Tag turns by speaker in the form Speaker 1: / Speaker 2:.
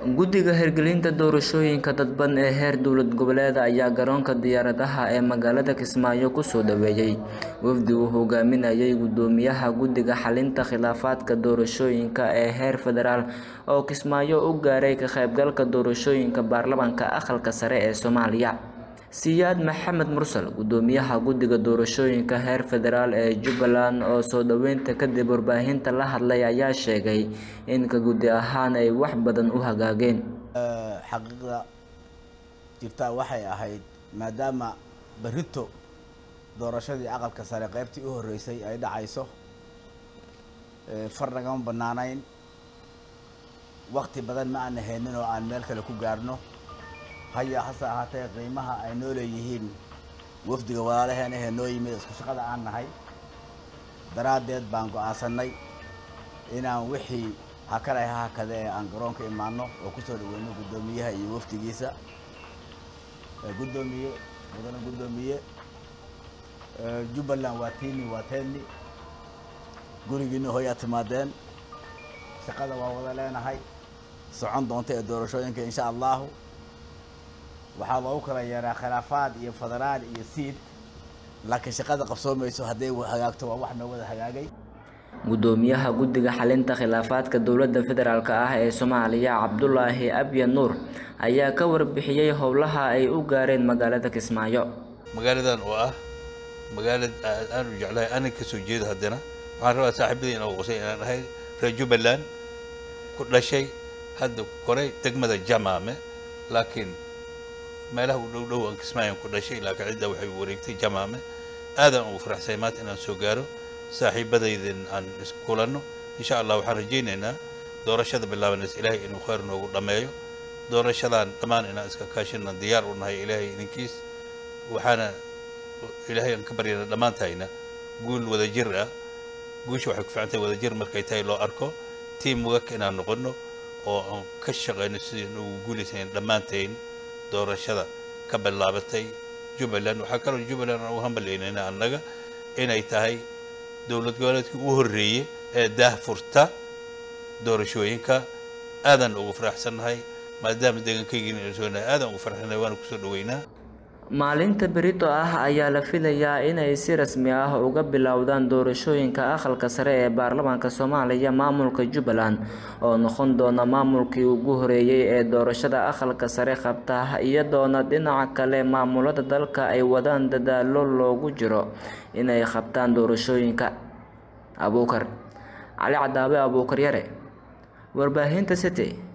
Speaker 1: Guddiga Hirgelinta Doorashooyinka Dadban ee heer dowlad goboleed ayaa garoonka diyaaradaha ee magaalada Kismaayo ku soo dhaweeyay wafdi uu hogaaminayay Guddoomiyaha Guddiga Xalinta Khilaafaadka Doorashooyinka ee heer federaal oo Kismaayo u gaaray ka qaybgalka doorashooyinka baarlamaanka aqalka sare ee Soomaaliya. Siyaad Maxamed Mursal, Guddoomiyaha Guddiga Doorashooyinka heer federaal ee Jubbaland oo soo dhaweynta kadib warbaahinta la hadlay ayaa sheegay in ka guddi ahaan ay wax badan u hagaageen.
Speaker 2: xaqiiqda jirtaa waxay ahayd maadaama berrito doorashadii aqalka sare qaybtii u horreysay ay dhacayso far nagama bannaanayn wakti badan ma aan haynin oo aan meel kale ku gaarno haya hase ahaatee qiimaha ay noo leeyihiin wafdiga walaalaheena ee noo yimid isku shaqada aan nahay daraaddeed baan go'aansanay inaan wixii hakale ha hakade ee aan garoonka imaano oo kusoo dhaweyno guddoomiyaha iyo wafdigiisa guddoomiye mudane guddoomiye jubbaland waa tiini waa teeni gurigiina hooyaa timaadeen shaqada waa wada leenahay socon doonta ee doorashooyinka insha allahu waxaa loogu kala yeeraa khilaafaad iyo federaal iyo siid laakiin shaqada qabsoomayso hadday hagaagto waa wax noo wada hagaagay
Speaker 1: Guddoomiyaha Guddiga Xalinta Khilaafaadka Dowladda Federaalk ah ee Soomaaliya Cabdulaahi Abya Nuur ayaa ka warbixiyay howlaha ay u gaareen magaalada Kismaayo.
Speaker 3: magaaladan oo ah magaalad aan u jeclahay anan ka soo jeedo haddana waxaan rabaa saaxiibadii inaan qosay inaan ahay reer jubbaland ku dhashay hadda koray degmada jamaame laakiin meelaha u dhow dhow aan kismaayan ku dhashay laakiin cidda waxay wareegtay jamaame aadaan ugu faraxsay maanta inaan soo gaaro saaxiibadaydan aan iskulanno insha allah waxaan rajaynaynaa doorashada bilaabanaysa ilaahay inuu khayr noogu dhammeeyo doorashadan dhammaan inaan iska kaashina diyaar u nahay ilaahay idinkiis waxaana ilaahay aan ka baryana dhammaantayna guul wadajir ah guusha waxay ku fiican tahay wadajir markay tahay loo arko tiam wak inaan noqono oo aan ka shaqayno sidii ugu guulaysayn dhammaantayn doorashada ka bilaabatay jubbaland waxaa kaloo jubbaland aan ugu hambalyaynayna annaga inay tahay dowlad goboleedkii ugu horreeyey ee daah furta doorashooyinka aadaan ugu faraxsannahay maadaama deegankaygiina aan soonahay aadaan ugu faraxsannahay waana kusoo dhaweynaa
Speaker 1: Maalinta berito ah ayaa la filayaa inay si rasmi ah uga bilowdaan doorashooyinka aqalka sare ee baarlamaanka Soomaaliya maamulka Jubbaland oo noqon doona maamulkii ugu horeeyay ee doorashada aqalka sare qabta iyadoona dhinaca kale maamulada dalka ay wadaan dadaallo loogu jiro inay qabtaan doorashooyinka. Abuukar Cali Cadaawe Abuukar Yare Warbaahinta City